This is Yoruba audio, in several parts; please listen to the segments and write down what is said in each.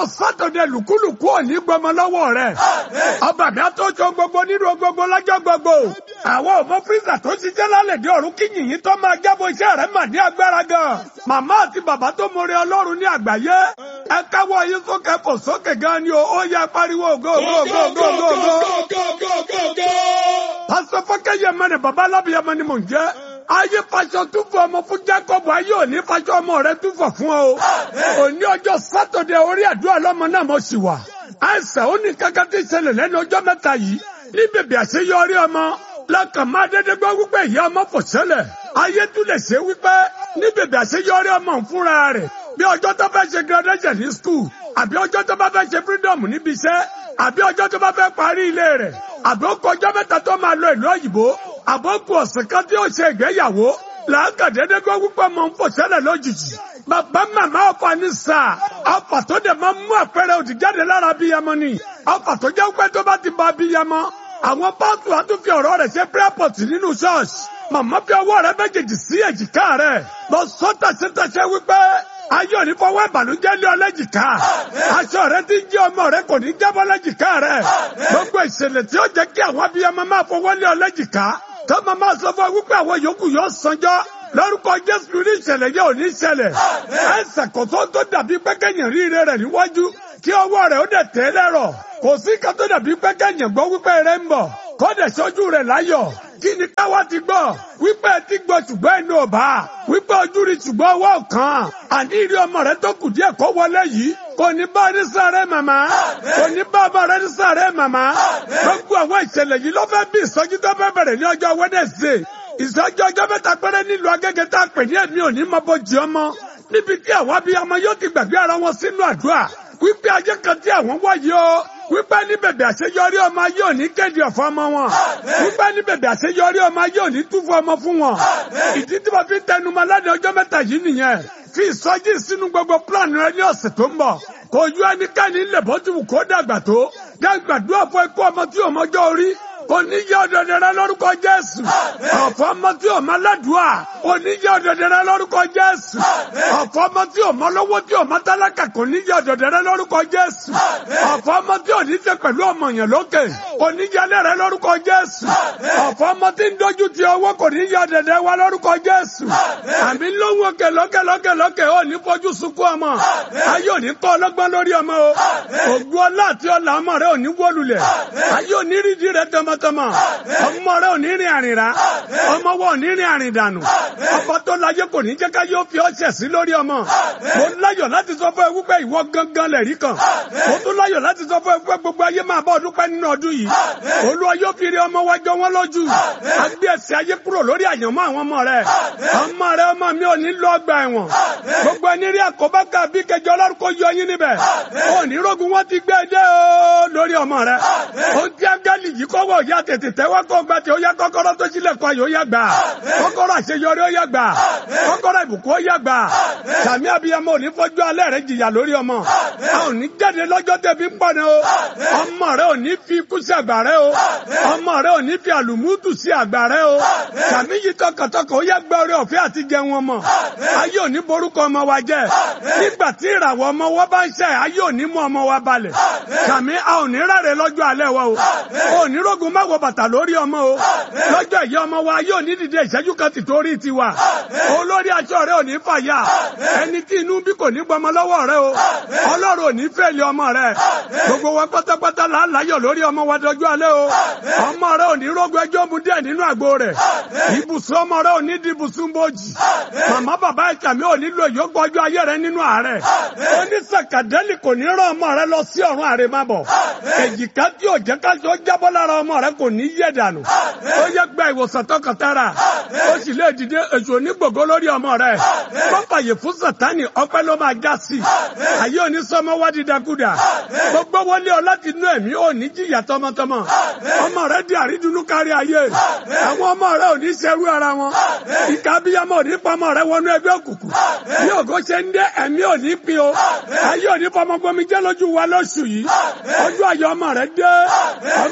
sátọ̀dẹ̀ lùkúlùkú òní gbọmọ lọ́wọ́ rẹ̀. ọba mi àtọ́jọ gbogbo nínú gbogbo lọ́jọ́ gbogbo. àwọn ọmọ fírísà tó ṣiṣẹ́ lálẹ́ dé ọ̀run kí yìnyín tó máa jábọ̀ iṣẹ́ rẹ̀ mà ní agbára gan. màmá àti bàbá tó mọ̀rẹ́ ọlọ́run ní àgbáyé. ẹ káwọ́ yín sókè fò sókè gan ni o ó yẹ pariwo go go go go go go. pásítọ̀ fọ́kẹ́yẹ mẹ́rin bàbá alábìyẹmọ ni mò ń jẹ́ ayé faṣọ túfọ̀ ọmọ fún Jacob ayé òní faṣọ ọmọ rẹ túfọ̀ fún ọ. òní ọjọ́ sátọ̀dẹ̀ orí àdúrà lọ́mọ náà mo sì wà. àìsàn ó ní kankan tí ìṣẹ̀lẹ̀ lẹ́nu ọjọ́ mẹ́ta yìí ní bèbè àṣeyọrí ọmọ lọ́kàn máa dédé gbọ́ wípé ìyá ọmọ fò ṣẹlẹ̀. ayé tún lè ṣe wípé ní bèbè àṣeyọrí ọmọ ń fúnra rẹ̀ bí ọjọ́ tó fẹ́ ṣe graduation ní school àbí ọjọ́ tó bá fẹ́ ṣe freedom níbi iṣẹ́ àbí ọjọ́ tó bá fẹ́ parí ilé rẹ̀ àbí ó kọjọ́ mẹ́ta tó máa lọ ìlú òyìnbó àbọ̀kù ọ̀sẹ̀ kan tí ó ṣe ìgbéyàwó làákàdédé gbọ́ wípé ọmọ ń fò ṣẹlẹ̀ lójijì. bàbá màmá ọ̀fà ní sáà ọ̀fà tó dẹ̀ máa mú àpẹẹrẹ òdì jáde lára abiyamọ ni ọ̀fà tó jẹ́ pé tó bá ti ba abiyamọ àwọn pásítù á tún fi ọ̀rọ̀ rẹ̀ ṣe prayer nínú ṣọ́ọ̀ṣì màmá fi ọwọ́ rẹ̀ méjèèjì sí èjìká rẹ̀ lọ sọ́tà síta ṣe wípé ayé òní fọwọ́ ìbànújẹ́ lé ọlẹ́jìká aṣọ rẹ ti ń jẹ́ ọmọ rẹ kò ní jábọ́ lẹ́jìká rẹ gbogbo ìṣẹ̀lẹ̀ tí ó jẹ́ kí àwọn abiyamọ máa fọwọ́ lé ọlẹ́jìká tó máa máa sọ fún ọ wípé àwọn yòókù yóò sanjọ́ lórúkọ jésù ní ìṣẹ̀lẹ̀ yẹ ò ní ṣẹlẹ̀ ẹsẹ̀ kò tó tó dàbí pẹ́kẹ́yìn ríire rẹ̀ níwájú kí ọwọ́ rẹ̀ ó dẹ̀ tẹ́ lẹ́rọ̀ kò sí ká tó dàbí pẹ́kẹ́yìn gbọ́ wípé rẹ̀ ń bọ̀ kó dẹ̀ sọ́jú rẹ̀ láyọ̀ kí ni káwá ti gbọ́ wípé ti gbọ́ ṣùgbọ́n ẹnu ọba wípé ojú rí ṣùgbọ́n ọwọ́ kan àní ìrí ọmọ rẹ tó kù díẹ̀ kó wọlé yìí kò ní bá ní sáré màmá kò ní bá ọmọ rẹ ní sáré màmá gbogbo àwọn ìṣẹ̀lẹ̀ yìí ló fẹ́ bí ìsọjí tó fẹ́ bẹ̀rẹ̀ ní ọjọ́ Wednesday ìsọjí ọjọ́ mẹ́ta péré nílùú Agége tá a pè ní ẹ̀mí òní mọ bójì ọmọ níbi tí àwọn abiyamọ yóò ti gbàgbé ara wọn sínú àdúrà wípé ajé kan tí àwọn wáyé o wípé ní bèbè àṣeyọrí ọmọ ayé òní kéde ọ̀fọ̀ ọmọ wọn wípé ní bèbè àṣeyọrí ọmọ ayé òní túfọ̀ ọmọ fún wọn ìdí tí wọ́n fi ń tẹnumọ́ lánàá ọjọ́ mẹ́ta yìí nìyẹn fi ìsọjí sínú gbogbo plan rẹ ní ọ̀sẹ̀ tó ń bọ̀ kò yọ ẹnikẹ́ni ńlẹ̀ bó ti wù kó dàgbà tó dàgbàdúrà fún ikú ọmọ tí òun ọjọ́ orí oníyẹ ọ̀dọ̀dẹ̀ rẹ lórúkọ Jésù ọ̀fọ̀ ọmọ tí òun aládùúà oníyẹ ọ̀dọ̀dẹ̀ rẹ lórúkọ Jésù ọ̀fọ̀ ọmọ tí òun ọlọ́wọ́ tí òun tálákà kò níyẹ ọ̀dọ̀dẹ̀ rẹ lórúkọ Jésù ọ̀fọ̀ ọmọ tí òun níṣe pẹ̀lú ọmọ yẹn lókè oníyẹ rẹ lórúkọ Jésù ọ̀fọ̀ ọmọ tí ń dojú ti ọwọ́ kò níyẹ ọ̀dọ̀dẹ̀ wa lórúkọ Jésù àmì lóhùn òkè lókè lókè lókè ó ní fojú sunkún ọmọ ayé òní kọ́ ọlọ́gbọ́n lórí ọmọ o ògùn ọlá àti ọlà ọmọ rẹ òní wọlulẹ̀ ayé òní rídìí rẹ tọmọ tọmọ ọmọ rẹ ò ní rìn àrìnrà ọmọ wọ ò ní rìn àrìn dànù ọba tó láyé kò ní jẹ́ ká yóò fi ọṣẹ sí lórí ọmọ mo láyọ̀ láti sọ fún ẹ wípé ìwọ gangan lẹ̀rí kan mo tún láyọ̀ láti sọ fún ẹ wípé gbogbo ayé máa bọ́ ọdún pẹ́ nínú ọdún yìí olúwa yóò fi rí ọmọ wa jọ wọn lójú àgbé ẹsẹ̀ ayé kúrò lórí àyànmọ́ àwọn ọmọ rẹ ọmọ rẹ ọmọ mi ò ní lọ ọgbà ẹ̀wọ̀n gbogbo ẹni rí àkóbá ká bí kẹjọ ọlọ́run kò yọ yín níbẹ̀ òní rógun wọn ti gbé dé o lórí ọmọ rẹ ó ti ángẹ́lì yìí kọ́wọ́ ìyá tètè tẹ́wọ́ kó gba tí ó yá kọ́kọ́rọ́ tó sílẹ̀ kọ́ yóò yá gbà kọ́kọ́rọ́ àṣeyọrí ó yá gbà kọ́kọ́rọ́ ìbùkún ó yá gbà sàmì abiyamọ òní fọjú alẹ́ rẹ jìyà lórí ọmọ a ò ní jáde lọ́jọ́ tẹ̀bí ń pọ̀nà o ọmọ rẹ ò ní fi ikú sí àgbà rẹ o ọmọ rẹ ò ní fi àlùmútù sí àgbà rẹ o sàmì yìí tọkàntọkàn ó yá gbà orí ọ̀fẹ́ àti jẹun ọmọ ayé ò ní borúkọ ọmọ wa jẹ nígbà tí ìràwọ̀ ọmọ wa bá ń ṣe ayé ò ní mú ọmọ wa balẹ̀ sàmì a ò ní ráre lọ́jọ́ alẹ́ wa o ò ní rógun má wọ bàtà lórí ọmọ o lọ́jọ́ ìyá ọmọ wa yóò ní dìde ìṣẹ́jú kan ti torí tiwa olórí aṣọ rẹ ò ní fàyà ẹni tí inú bí kò ní gbọmọ lọ́wọ́ rẹ o ọlọ́run ò ní fẹ́lẹ̀ ọmọ rẹ gbogbo wa pátápátá là ń láyọ̀ lórí ọmọ wa dọjú alẹ́ o ọmọ rẹ ò ní rógun ẹjọ́ mu díẹ̀ nínú àgbo rẹ ibùsùn ọmọ rẹ ò ní di ibùsùn bòjì màmá bàbá ìkàmí ò ní lo ìyókù ọjọ́ ayé rẹ nínú àárẹ̀ onísàkàdẹ́lì kò ní rán ọmọ rẹ lọ sí ọ̀run àrèmábọ̀ èjìká tí ò jẹ́ ká tó jábọ́ lára ọmọ rẹ kò ní yẹ̀ dànù ó yẹ gba ìwòsàn tọkàntara ó sì lè dìde èso onígbògo lórí ọmọ rẹ pápáyé fún sàtánì ọpẹ́ ló máa já sí ayé òní sọmọ wá dídákúdà gbogbo wọlé ọ láti inú ẹ̀mí ò ní jìyà tọmọtọmọ ọmọ rẹ di àrídùnnú kárí ayé àwọn ọmọ rẹ ò ní ṣerú ara wọn ìka abiyamọ ò ní pamọ rẹ wọnú ẹgbẹ́ òkùnkùn bí ògo ṣe ń dé ẹ̀mí ò ní pin o ayé ò ní fọmọ gbomi jẹ́ lójú wa lóṣù yìí ọjọ́ ayọ̀ ọmọ rẹ dé ọmọ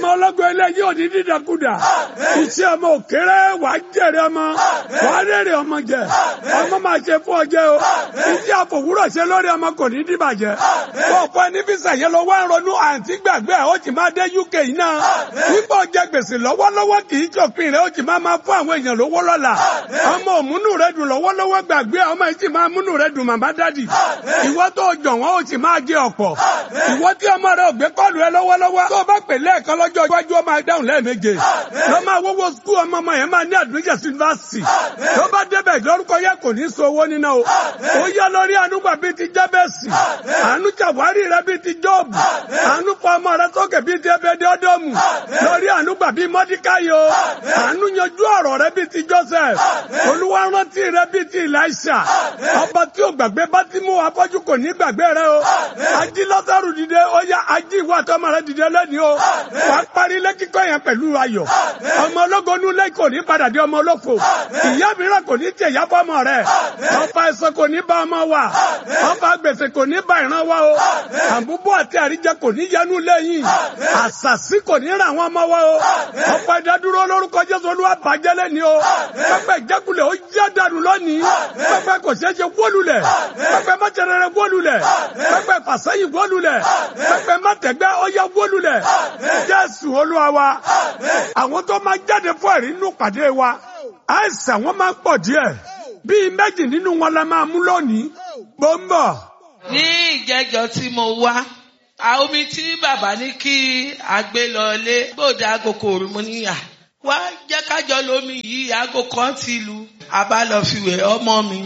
ọlọ́gbọ́n eléyìí ò ní dídàkudà iṣẹ́ ọmọ òkèrè wàá jèrè ọmọ wàá rèrè ọmọ jẹ ọmọ máa ṣe fún ọjẹ́ o iṣẹ́ àfòwúrọ̀ ṣe lórí ọmọ kò ní dìbàjẹ́ ọ̀pọ̀ ẹni fi sàyẹn lọ wá ń ronú àǹtí gbàgbé ó ti máa dé UK yìí náà nígbà ọjà gbèsè lọ́wọ́lọ́wọ́ kì í ṣòpin rẹ̀ ó ti máa máa fún àwọn èèyàn lówó lọ́la ọmọ òmùnú rẹ̀ dùn lọ́wọ́lọ́wọ́ gbàgbé ọmọ yìí ti máa múnú rẹ̀ dùn màmá dádì ìwọ tó jọ̀ wọ́n ó ti máa jẹ ọ̀pọ̀ ìwọ tí ọmọ rẹ̀ ò gbé kọ́ọ̀lù ẹ lọ́wọ́lọ́wọ́ tó bá pè lẹ́ẹ̀kan lọ́jọ́ iwájú ọmọ dáhùn lẹ́ẹ̀méje lọ máa wọ́wọ́ skul ọmọ ọmọ yẹn máa ní admission university tó bá débẹ̀ lórúkọ yẹ kò ní so owó níná o ó yá lórí ànúgbà bíi ti jábẹ́sì àánú ṣàwárí rẹ bíi ti jọ́ọ̀bù àánú fọ ọmọ rẹ sókè bíi ti ebèdè ọdọ́mù lórí ànúgbà bíi mọ́díkáyò àánú yanjú ọ̀rọ̀ rẹ bíi ti joseph olúwa rántí rẹ bíi ti elisha ọba tí ò gbàgbé bá ti mú afọ́jú kò ní gbàgbé rẹ o ají lọ́sàrù dìde ó yá ají ìwà àtọmọ rẹ dìde lẹ́ni o wà á parí ilé kíkọ́ yẹn pẹ̀lú ayọ̀ ọmọ ológo nulẹ̀ kò ní padà di ọmọ olófo ìyá mìíràn kò ní tẹ̀ yá fọmọ rẹ ọba ẹ̀sọ́ kò ní bá ọmọ wa ọba gbèsè kò ní bá ìran wa o àbúbọ̀ àti àríjẹ kò ní yẹnu lẹ́yìn àṣàṣì kò ní ra àwọn ọmọ wa o ọba ìdádúró lórúkọ jésù olúwa bàjẹ́ lẹ́ni o pẹpẹ ìjákulẹ̀ ó já dànù lónìí pẹpẹ kò ṣeé ṣe wólulẹ̀ pẹpẹ mọ́tẹrẹrẹ wólulẹ̀ pẹpẹ fàṣẹyìn wólulẹ̀ pẹpẹ mọ́tẹgbẹ́ ó yá wólulẹ̀ jésù olúwa wa àwọn tó máa jáde fún ẹ̀rí nínú pàdé wa àìsàn wọn máa ń pọ̀ díẹ̀ bíi méjì nínú wọn la máa mú lónìí gbọ́ngbọ̀. ní ìjẹjọ tí mo wá àwọn omi tí bàbá ní kí a gbé lọlé gbòde aago kò rí mo níyà wá jẹ́ kájọ lómi yìí aago kan ti lu abálọ́fiwẹ̀ ọmọ mi.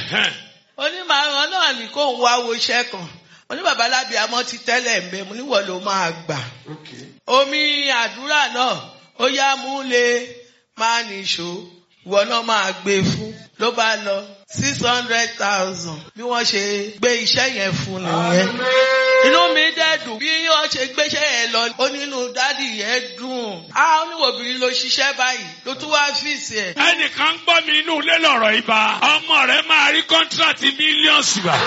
onímọ̀ràn náà ní kó ń wá wo iṣẹ́ kan oníbàbá lábíàmọ́ ti tẹ́lẹ̀ ń bẹ mo níwọ̀ ló máa gbà. omi àdúrà náà ó yá mú lé máa nìṣó ìwọ náà máa gbé fún ló bá lọ six hundred thousand bí wọ́n ṣe gbé iṣẹ́ yẹn fún nìyẹn. inú mi dẹ̀ dùn bí wọ́n ṣe gbéṣẹ́ yẹn lọ ó nínú dádì yẹn dùn. a oníwòbìnrin ló ṣiṣẹ́ báyìí ló tún wá fíìsì ẹ̀. ẹnìkan ń gbọ́ mi inú ilé lọ̀rọ̀ ibà ọmọ rẹ̀ máa rí kọ́ńtíráàtì mílíọ̀nù gbà.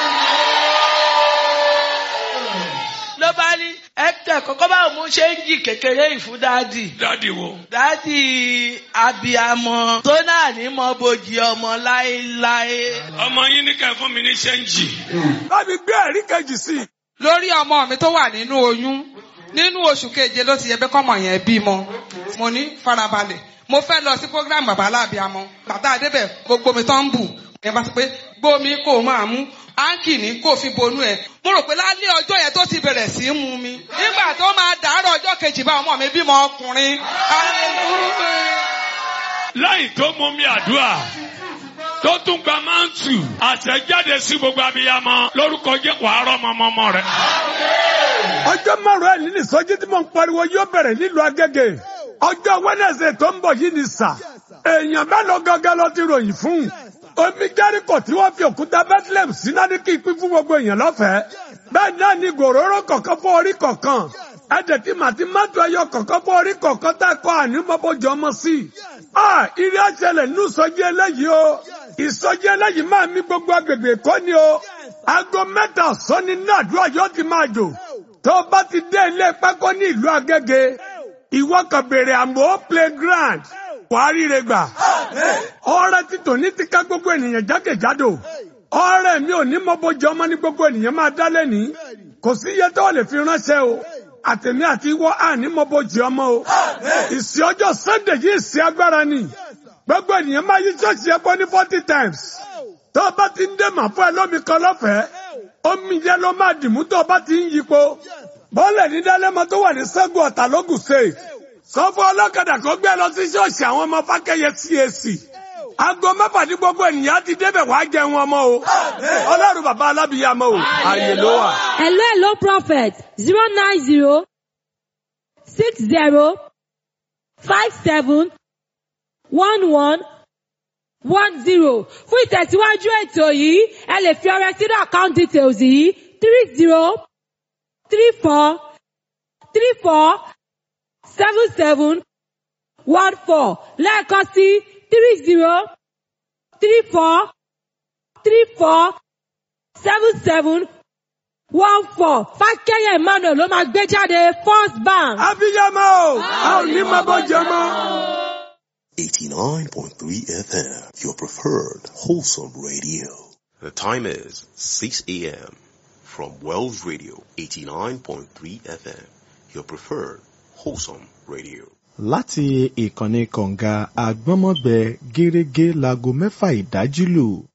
ló bá ní ẹtẹ kọ́kọ́ bá mú ṣéǹjì kékeré ìfún dádì. dádì wo. dádì abiyamọ tó náà ní mọ bojì ọmọ láéláé. ọmọ yín ní kẹ́ fún mi ní ṣẹ́ńjì. láti gbé ẹ̀rí kejì sí i. lórí ọmọ mi tó wà nínú oyún nínú oṣù keje ló ti yẹ pé kọ́mọ yẹn bímọ mo ní farabalẹ̀ mo fẹ́ lọ sí program bàbá aláàbíamọ bàtà àdébẹ̀ gbogbo mi tán ń bù ẹ bá sọ pé gbómi kò máa mú áńkì ní kò fi bonú ẹ mo rò pé lálẹ́ ọjọ́ yẹn tó ti bẹ̀rẹ̀ sí í mu mi nígbà tó máa dàárọ̀ ọjọ́ kejì bá ọmọ mi bímọ ọkùnrin láì tó mú mi àdúrà tó tún gba máǹtù àṣẹjáde sí gbogbo abiyamọ lórúkọ jẹ́ wàá rọ́mọmọmọ rẹ̀. ọjọ́ márùn-ún ẹ̀ nínú ìsọjí tí mo ń pariwo yóò bẹ̀rẹ̀ nílùú Agége ọjọ́ Wednesday tó ń bọ̀ yìí ni sà èèyàn mélòó gangan ló ti ròyìn fún omi Jẹ́ríkò tí wọ́n fi òkúta Bethlehem síná ní kí pín fún gbogbo èèyàn lọ́fẹ̀ẹ́ bẹ́ẹ̀ náà ni gòróró kọ̀ọ̀kan fún orí kọ̀ọ̀kan ẹ̀dẹ̀ tí màtí mọ́tò ẹyọ kọ̀ọ̀kan fún orí kọ̀ọ̀kan tá a kọ́ ànímọ́bọ̀jọ ọmọ sí i. a ìrì àṣẹlẹ̀ nínú ìsọjí eléyìí o ìsọjí eléyìí máa mì gbogbo agbègbè kọ́ ni o aago mẹ́ta ọ̀sán ni ní àdúrà yóò ti máa jò tó o bá ti dé ilé pákó ní ìlú Agége ìwọ kan bèrè àmọ́ playground wàá ríre gbà ọrẹ títò ní ti ká gbogbo ènìyàn jákèjádò ọrẹ mi ò ní mọ́bọ̀jọ ọmọ ní gbogbo ènìyàn máa dá lẹ́ni kò sí iye tó lè fi ránṣẹ́ o àtẹ̀mí àti ìwọ àní mọ́bọ̀jì ọmọ o ìsìn ọjọ́ Sunday yìí ìsìn agbára ni gbogbo ènìyàn máa yí ṣọ́ọ̀ṣì ẹ bọ́ ní forty times tó o bá ti ń dé màá fún ẹ lómi kan lọ́fẹ̀ẹ́ omi yẹn ló máa dìmú tó o bá ti ń yípo bọ́ọ̀lù ní dálẹ́mọ tó wà ní Ṣẹ́gun Ọ̀tà lógùn state sọ fún ọlọ́kadà kó gbé lọ sí ṣọ́ọ̀ṣì àwọn ọmọ Fákẹ́yẹ CAC aago mẹ́fà ní gbogbo ènìyàn ti débẹ̀ wàá jẹun ọmọ o ọlọ́run bàbá alábìyàmọ o àyè ló wà. Hello, hello, prophet. Zero nine zero six zero five seven one one one zero. Fún ìtẹ̀síwájú ètò yìí, ẹ lè fi ọrẹ sínú account details yìí three zero three four three four seven seven one four lẹ́ẹ̀kan sí three zero three four three four seven seven one four fákẹ́yẹ̀ emmanuel ló máa gbé jáde first bank. abiyamọ o a ò ní máa bọ́ jẹ mọ́. 89.3 FM, your preferred wholesome radio. The time is 6 a.m. from Wells Radio, 89.3 FM, your preferred wholesome radio. láti ìkànnì kọ̀ǹga àgbọ́nmọ́gbẹ gẹ́rẹ́gẹ́ láago mẹ́fà ìdájí lù